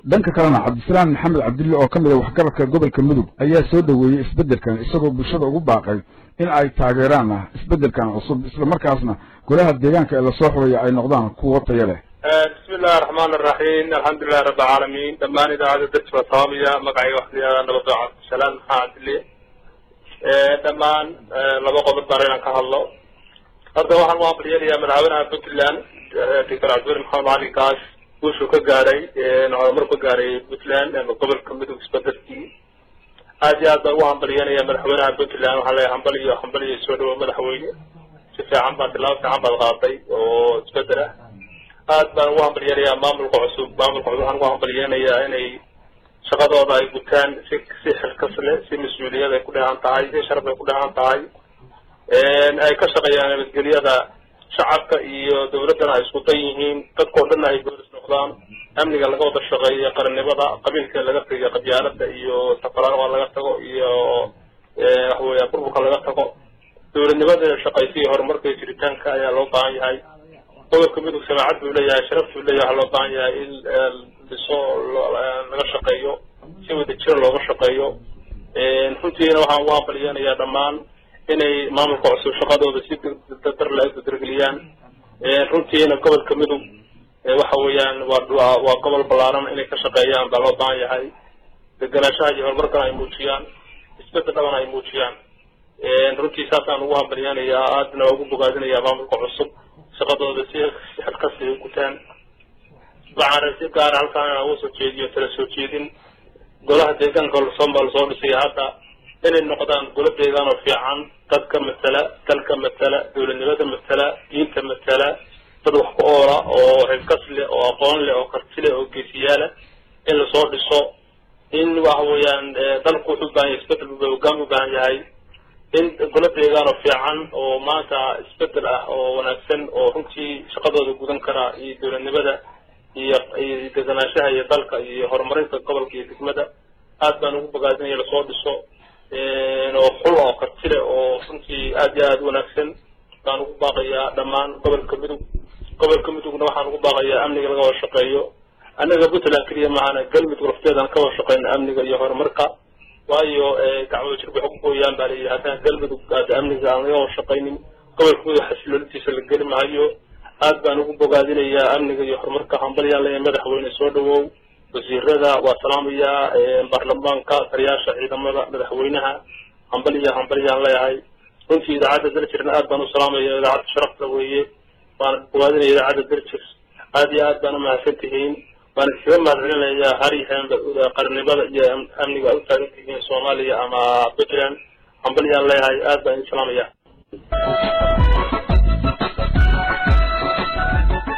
dhanka kalena cabdisalaam maxamed cabdille oo ka mid a waxgaradka gobolka mudug ayaa soo dhoweeyey isbeddelkan isagoo bulshada ugu baaqay in ay taageeraan ah isbeddelkan cusub islamarkaasna golaha deegaanka ee lasoo xulaya ay noqdaan kuwo taya leh bismi illahi araxmaan araxiim alxamdulilahi rabbi alcaalamiin dhammaan idaacada dadka waa salaamaya magacayga waxa la yihahdaa nabadoo cabdisalaam maxaa cabdille dhammaan laba qodob baan inaan ka hadlo hadda waxaan u ambalyeelayaa madaxweynaha puntland doctor cabdiweli maxamed cali kaas guushuu ka gaaray horumar ka gaaray puntland ama gobolka midug isbedelkii aad iyo aad baan ugu hambalyeynaya madaxweynaha puntland waxaa leeyahay hambal iyo hambal iyo soo dhawo madaxweyne si fiican baad tilaabo fiican baad qaaday oo isbedel ah aad baan ugu hambalyeenayaa maamulka cusub maamulka cusub waxaan ugu hambalyeenayaa inay shaqadooda ay gutaan si si xilkas leh si mas-uuliyad ay ku dheehan tahay si sharaf ay ku dheehan tahay ay ka shaqeeyaan nabadgelyada shacabka iyo dawladdana ay isku dan yihiin dadkao dhanna ay boolis noqdaan amniga laga wada shaqeeyo qarannimada qabiilka laga tago qabyaalada iyo safaraaga laga tago iyo waxa weya burburka laga tago dawladnimada shaqaysiyo horumarka iyo jiritaanka ayaa loo baahan yahay gobolka midug samaacad buu leeyahay sharaf buu leeyahay waxaa loo baahan yahay in dhiso laga shaqeeyo si wada jira looga shaqeeyo runtiina waxaan ugu hambalyeenayaa dhammaan inay maamulka cusub shaqadooda si dardarle ay dargeliyaan runtiina gobolka midug waxa weeyaan waa waa gobol ballaaran inay ka shaqeeyaan baa loo baahan yahay degenaanshaha iyo horumarkana ay muujiyaan isbedel dhabana ay muujiyaan runtii saasaan ugu hambalyeenayaa aadna waa ugu bogaadinayaa maamulka cusub shaqadooda si xilkasi ay gutaan waxaan si gaara halkaan inaan uga soo jeediyo tala soo jeedin golaha deegaanka lasoo lasoo dhisay hadda inay noqdaan golo deegaan oo fiican dadka matala dalka matala dawladnimada matala diinta matala dad wax ku oola oo xilkas leh oo aqoon leh oo karti leh oo geesiyaala in lasoo dhiso in waxa weeyaan dalku wuxuu u baahan yahay isbedel buu hogaan u baahan yahay in golo deegaan oo fiican oo maanta isbedel ah oo wanaagsan oo runtii shaqadooda gudan kara iyo dawladnimada iyo iyo deganaanshaha iyo dalka iyo horumarinta gobolka iyo degmada aad baan ugu bogaadinaya lasoo dhiso oo xul oo kartile oo runtii aad iyo aad wanaagsan baan ugu baaqayaa dhammaan gobolka midug gobolka midugna waxaan ugu baaqayaa amniga laga wada shaqeeyo annaga puntland keliya maahana galmudug lafteedaan ka wada shaqeyna amniga iyo horumarka waayo dacwada jir waxay ku gooyaan baa layihi haddaan galmudug aada amniga aan laga wada shaqaynin gobolka midug xasiloolitiisa la geli maayo aad baan ugu bogaadinayaa amniga iyo horumarka hambalyaan leeyahay madaxweyne soo dhawow wasiirada waa salaamayaa baarlamaanka taliyaasha ciidamada madaxweynaha hambaliya hambalyaan leeyahay runtii idaacadda daljirna aad baan u salaamaya idaacadda sharafta weeye waana bogaadinaya idaacadda daljir aad iyo aad baan umahadsan tihiin waan iskaga mahadcelinayaa haryahan qarnimada iyo amniga aad u taagan tihiin soomaaliya ama puntland hambalyaan leeyahay aad baan idin salaamaya